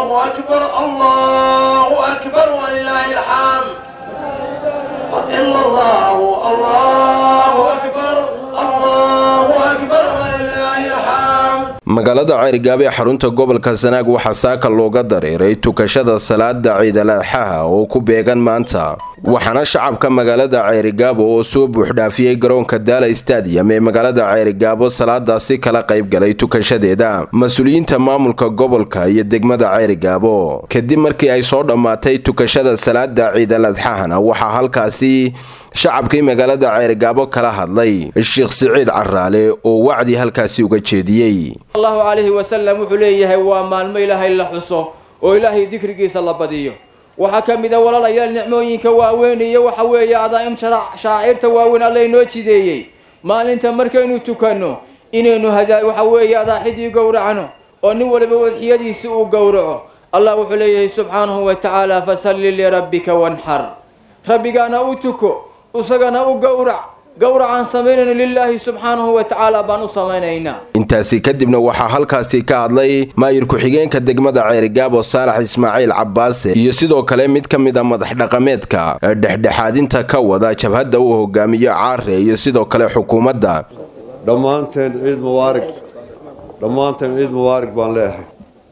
الله أكبر الله أكبر ولله الحمد إلا الله الله أكبر الله أكبر ولله الحمد magaalada ceerigaabo ee xarunta gobolka sanaag waxaa saaka looga dareeray tukashada salaada ciidalaadxaha oo ku beegan maanta waxaana shacabka magaalada ceerigaabo oo soo buuxdhaafiyey garoonka daala stadium ee magaalada ceerigaabo salaadaasi kala qaybgalay tukashadeeda mas-uuliyiinta maamulka gobolka iyo degmada ceerigaabo kadib markii ay soo dhammaatay tukashada salaada ciidaladxahana waxaa halkaasi shacabkii magaalada ceerigaabo kala hadlay sheekh siciid caraale oo wacdi halkaasi uga jeediyey allahu calayhi wasalam wuxuu leeyahay waa maalmo ilaahay la xuso oo ilaahay dikrigiisa la badiyo waxaa ka mid a walaalayaal nicmooyinka waaweyn iyo waxa weeye adaa'im shaacirta waaweyn alla inoo jideeyey maalinta markaynu tukanno inaynu waxa weeye adaaxidii gowracno oo nin waliba wadxiyadiisi uu gowraco allah wuxuu leeyahay subxaanahu wa tacaala fasalli lirabbika wanxar rabbigaana u tuko isagana u gowrac gowracaan samaynayno lilaahi subxaanahu wa tacaala baan u samaynaynaa intaasi kadibna waxaa halkaasi ka hadlay maayir ku-xigeenka degmada ceerigaabo saalax ismaaciil cabbaase iyo sidoo kale mid ka mid a madax dhaqameedka dhexdhexaadinta ka wada jabhadda uu hogaamiyo caare iyo sidoo kale xukuumadda dhammaanteen ciid mubaarig dhammaanteen ciid mubaarig baan leeyahay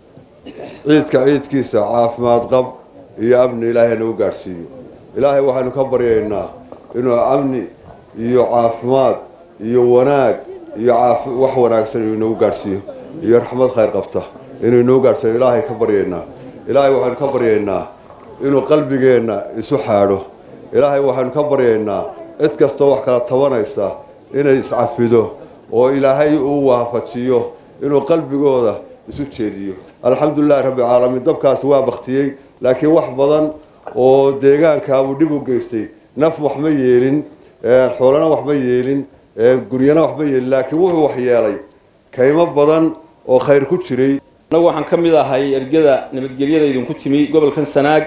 ciidka ciidkiisa caafimaad qab iyo amni ilaahay nagu gaadhsiiyo ilaahay waxaynu ka baryaynaa inuu amni iyo caafimaad iyo wanaag iyo wax wanaagsan inuu inagu gaadhsiiyo iyo raxmad khayr qabta inuu inoo gaadhsiiyo ilaahay ka baryaynaa ilaahay waxaynu ka baryaynaa inuu qalbigeenna isu xaadho ilaahay waxaynu ka baryaynaa cid kastoo wax kala tabanaysa inay iscafido oo ilaahay uu waafajiyo inuu qalbigooda isu jeediyo alxamdulilahi rabbi caalamiin dabkaasi waa baktiyey laakiin wax badan oo deegaankaabuu dhib u geystay naf wax ma yeelin xoolana wax ma yeelin guryana wax ma yeelin laakiin wuxuu wax yeelay kaymo badan oo khayr ku jiray annagu waxaan ka mid ahay ergada nabadgelyada idinku timi gobolkan sanaag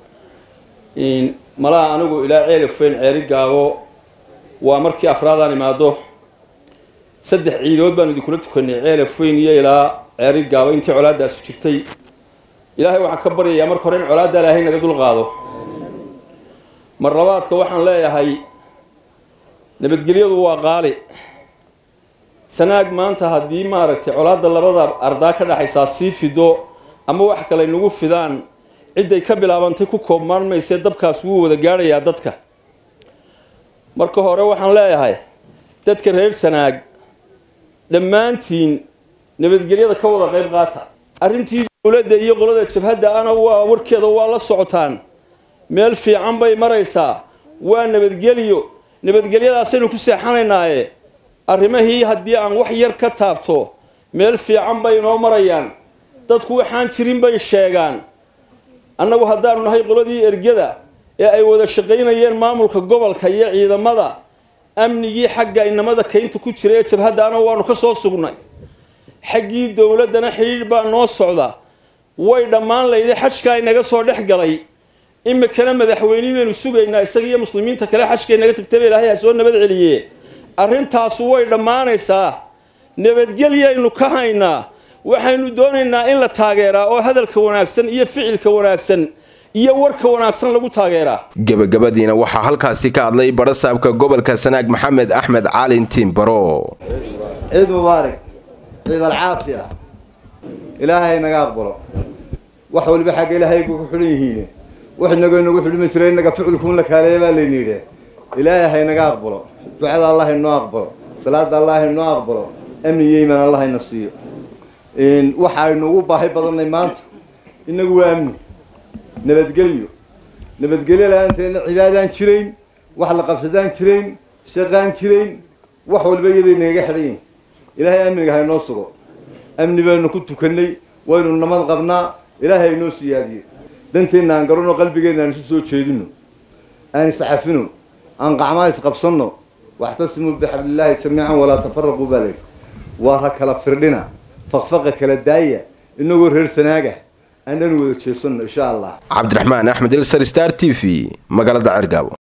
malaha anigu ilaa ceelifeyn ceeri gaabo waa markii afraadaan imaado saddex ciidood baanu idinkula tukanay ceelifeyn iyo ilaa ceeri gaabo intii colaadaasu jirtay ilaahay waxaan ka baryayaa marka hore in colaadda ilaahay naga dul qaado mar labaadka waxaan leeyahay nabadgelyadu waa qaali sanaag maanta haddii maaragtay colaadda labada ardaa ka dhexaysaa sii fido ama wax kale nagu fidaan cidday ka bilaabantay ku koobmaan maysee dabkaas wuu wada gaadhayaa dadka marka hore waxaan leeyahay dadka reer sanaag dhammaantiin nabadgelyada ka wada qayb qaata arrintii dowladda iyo qolada jabhadda ana waa warkeeda waa la socotaan meel fiican bay maraysaa waa nabadgelyo nabadgelyadaasaynu ku seexanaynaaye arrimahii haddii aan wax yar ka taabto meel fiican bay inoo marayaan dadku waxaan jirin bay sheegaan annagu haddaanu nahay qoladii ergada ee ay wada shaqaynayeen maamulka gobolka iyo ciidamada amnigii xagga inamada kaynta ku jira ee jabhadda ana waanu ka soo sugnay xaggii dowladdana xidhiidh baa noo socda way dhammaan layday xajkaa inaga soo dhex galay imikana madaxweynihii baynu sugaynaa isaga iyo muslimiinta kale xajka inaga tagtaba ilaahay ha soo nabad celiye arrintaasu way dhammaanaysaa nabadgelyaynu ka haynaa waxaynu doonaynaa in la taageeraa oo hadalka wanaagsan iyo ficilka wanaagsan iyo warka wanaagsan lagu taageeraa gebagabadiina waxaa halkaasi ka hadlay barasaabka gobolka sanaag maxamed axmed caalin tiimbaro ciid mubaarig ciid alcaafiya ilaahay naga aqbalo wax waliba xagga ilaahay ku xidhan yihiin wax inago inagu xidhmi jiray inaga ficilkuun la kaaleeya baa layni yidhi ilaahay haynaga aqbalo ducada allah inoo aqbalo salaada allah inoo aqbalo amni iyo iimaan allah ina siiyo waxa aynu ugu baahi badannay maanta inagu waa amni nabadgelyo nabadgelyo la-aanteedna cibaadaan jirayn wax la qabsadaan jirayn shaqaan jirayn wax waliba iyaday nagaga xidhan yihin ilaahay amniga haynoo sugo amni baynu ku tukannay waynu namad qabnaa ilaahay haynoo siyaadiyo danteenna aan garanno qalbigeenna aan isu soo jeedino aan iscafino aan qacmaa isqabsanno waxtasimuu bixablillaahi jamiican walaa tafaraquu baa layidhi waa ha kala firdhina faqfaqa kala daaya inagoo reer sanaaga aananu wada jeesanno insha allah cabdiraxmaan axmed ilsar star t v magaalada cergaabo